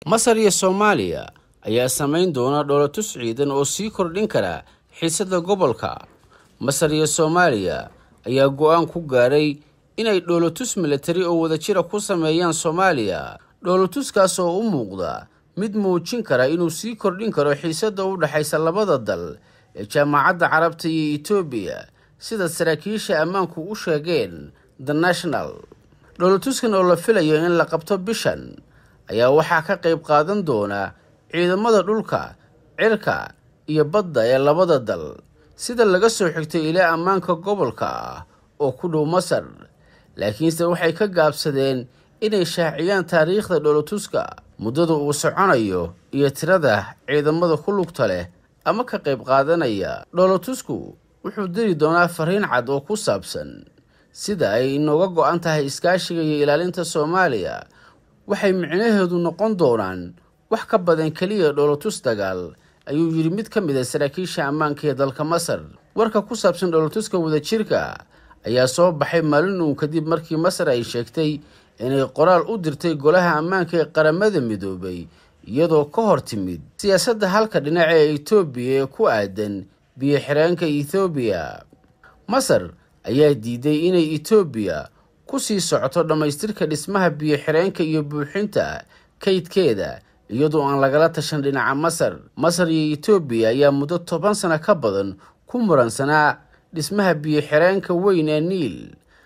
masar iyo soomaaliya ayaa samayn doona dhoolatus ciidan oo sii kordhin kara xiisada gobolka masar iyo soomaaliya ayaa go-aan ku gaaray inay dhoolatus milatari oo wadajira ku sameeyaan soomaaliya dhoolatuskaas oo u muuqda mid muujin kara inuu sii kordhin karo xiisada u dhexaysa labada dal ee jaamacadda carabta iyo etoobiya sida saraakiisha ammaanku u sheegeen the national dhoolatuskan oo la filayo in la qabto bishan ayaa waxaa ka qayb qaadan doona ciidamada dhulka cirka iyo badda ee labada dal sida laga soo xigtay ilaa ammaanka gobolka ah oo ku dhow masar laakiinse waxay ka gaabsadeen inay shaaciyaan taariikhda dhoolatuska muddada uu soconayo iyo tirada ciidamada ku lugta leh ama ka qayb qaadanaya dhoolatusku wuxuu diri doonaa fariin cad oo ku saabsan sida ay inooga go-an tahay iskaashiga iyo ilaalinta soomaaliya waxay micnaheedu noqon doonaan wax ka badan keliya dhoolatus dagaal ayuu yidhi mid ka mid a saraakiisha ammaanka ee dalka masar warka ku saabsan dhoolatuska wadajirka ayaa soo baxay maalin uun kadib markii masar ay sheegtay inay qoraal u dirtay golaha ammaanka ee qaramada midoobay iyadoo ka hor timid siyaasadda halka dhinac ee etoobiya ee ku aadan biyo xireenka ethoobiya masar ayaa diiday inay etoobiya ku sii socoto dhammaystirka dhismaha biyo xireenka iyo buuxinta kaydkeeda iyadoo aan lagala tashan dhinaca masar masar iyo etoobiya ayaa muddo toban sano ka badan ku muransanaa dhismaha biyo xireenka weyn ee niil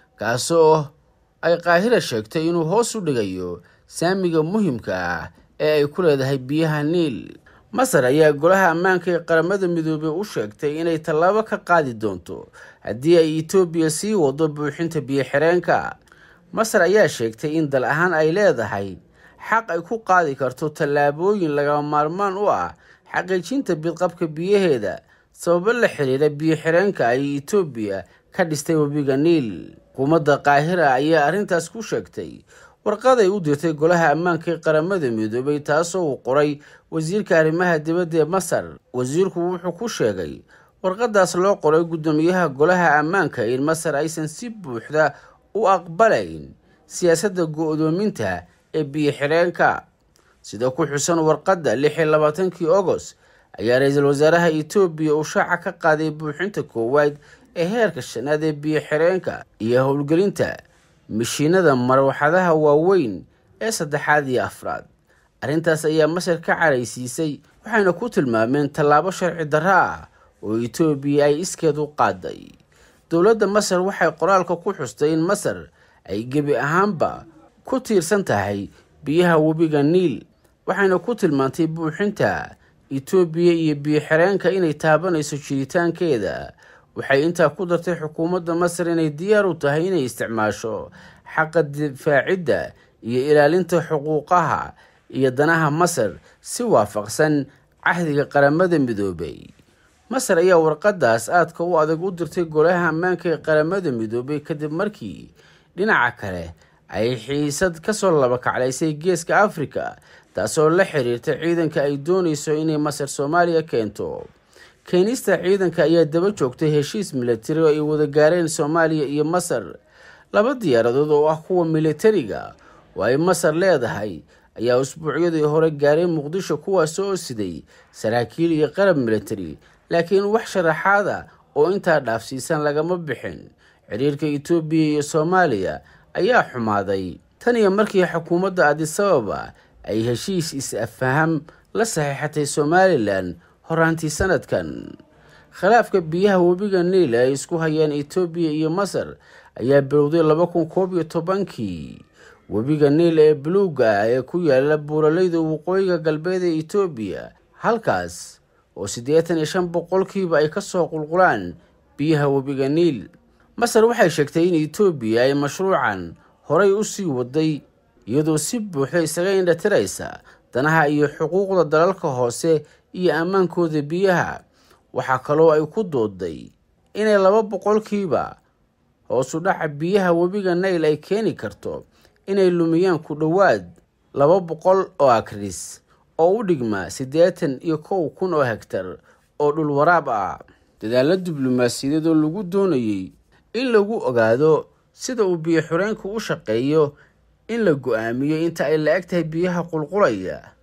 kaasoo ay qaahira sheegtay inuu hoos u dhigayo saamiga muhimka ah ee ay ku leedahay biyaha niil masar ayaa golaha ammaanka ee qaramada midoobey u sheegtay inay tallaabo ka qaadi doonto haddii ay etoobiya sii wado buuxinta biyo xireenka masar ayaa sheegtay in dal ahaan ay leedahay xaq ay ku qaadi karto tallaabooyin lagama maarmaan u ah xaqiijinta bidqabka biyaheeda sababo la xiriira biyo xireenka ay etoobiya ka dhistay webiga niil xukuumadda qaahira ayaa arrintaas ku sheegtay warqaday u dirtay golaha ammaanka ee qaramada midoobay taasoo uu qoray wasiirka arrimaha dibadda ee masar wasiirku wuxuu ku sheegay warqadaas loo qoray guddoomiyaha golaha ammaanka in masar aysan si buuxda u aqbalayn siyaasadda go-doominta ee biyo xireenka sida ku xusan warqadda lix iyo labaatankii agost ayaa ra-iisul wasaaraha etoobiya uu shaaca ka qaaday buuxinta koowaad ee heerka shanaad ee biyo xireenka iyo howlgelinta mishiinada marwaxadaha waaweyn ee saddexaad iyo afraad arrintaas ayaa masar ka caraysiisay waxayna ku tilmaameen tallaabo sharci darro ah oo etoobiya ay iskeed u qaaday dowladda masar waxay qoraalka ku xustay in masar ay gebi ahaanba ku tiirsan tahay biyaha webiga niil waxayna ku tilmaantay buuxinta etoobiya iyo biyo xireenka inay taabanayso jiritaankeeda waxay intaa ku dartay xukuumadda masar inay diyaar u tahay inay isticmaasho xaqa difaacidda iyo ilaalinta xuquuqaha iyo danaha masar si waafaqsan cahdiga qaramada midoobay masar ayaa warqadaas aadka u adag u dirtay golaha ammaanka ee qaramada midoobay kadib markii dhinaca kale ay xiisad kasoo labakaclaysay geeska afrika taasoo la xiriirta ciidanka ay doonayso inay masar soomaaliya keento keenista ciidanka ayaa daba joogtay heshiis milatari oo ay wada gaareen soomaaliya iyo masar laba diyaaradood oo ah kuwa militariga oo ay masar leedahay ayaa usbuucyadii hore gaaray muqdisho kuwaas oo siday saraakiil iyo qarab militari laakiin wax sharaxaada oo intaa dhaafsiisan lagama bixin xiriirka etoobiya iyo soomaaliya ayaa xumaaday tan iyo markii xukuumadda adisababa ay heshiis is-afaham la saxiixatay somalilan horaantii sanadkan khilaafka biyaha webiga niil ay isku hayaan etoobiya iyo masar ayaa bilowday laba kun koob iyo tobankii webiga niil ee buluuga ah ee ku yaala buuraleyda waqooyiga galbeed ee etoobiya halkaas oo siddeetan iyo shan boqolkiiba ay kasoo qulqulaan biyaha webiga niil masar waxay sheegtay in etoobiya ay mashruucan horay u sii waday iyadoo si buuxda isaga indhatiraysa danaha iyo xuquuqda dalalka hoose iyo ammaankooda biyaha waxaa kaloo ay ku dooday inay laba boqolkiiba hoosu dhaca biyaha webiga nail ay keeni karto inay lumiyaan ku dhowaad laba boqol oo akris oo u dhigma siddeetan iyo kow kun oo hegtar oo dhul waraab ah dadaalla diblomaasiyadeed oo lagu doonayey in lagu ogaado sida uu biyo xureenku u shaqeeyo in la go-aamiyo inta ay la eg tahay biyaha qulqulaya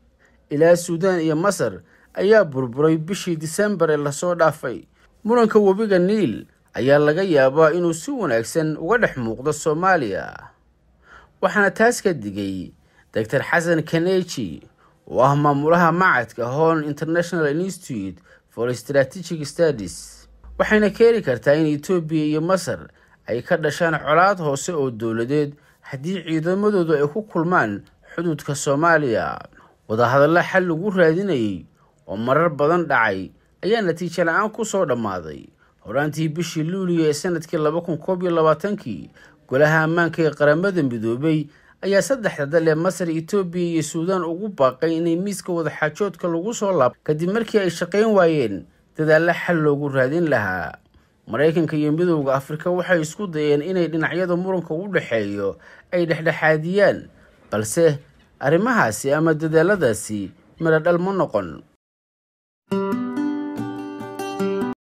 ilaa suudaan iyo masar ayaa burburay bishii disembar ee lasoo dhaafay muranka webiga niil ayaa laga yaabaa inuu si wanaagsan uga dhex muuqdo soomaaliya waxaana taas ka digay doctor xasan kaneji oo ah maamulaha macadka horn international institute for strategic studies waxayna keeni kartaa in etoobiya iyo masar ay ka dhashaan colaad hoose oo dowladeed haddii ciidamadoodu ay ku kulmaan xuduudka soomaaliya wadahadalla xal lagu raadinayay oo marar badan dhacay ayaa natiijo la-aan ku soo dhammaaday horaantii bishii luuliyo ee sanadkii laba kun koob iyo labaatankii golaha ammaanka ee qaramada midoobay ayaa saddexda dal ee masar etoobiya iyo suudaan ugu baaqay inay miiska wadaxaajoodka lagu soo laab kadib markii ay shaqayn waayeen dadaalla xal loogu raadin lahaa maraykanka iyo midowda afrika waxay isku dayeen inay dhinacyada muranka u dhexeeyo ay dhexdhexaadiyaan balse arrimahaasi ama dadaaladaasi midho dhal ma noqon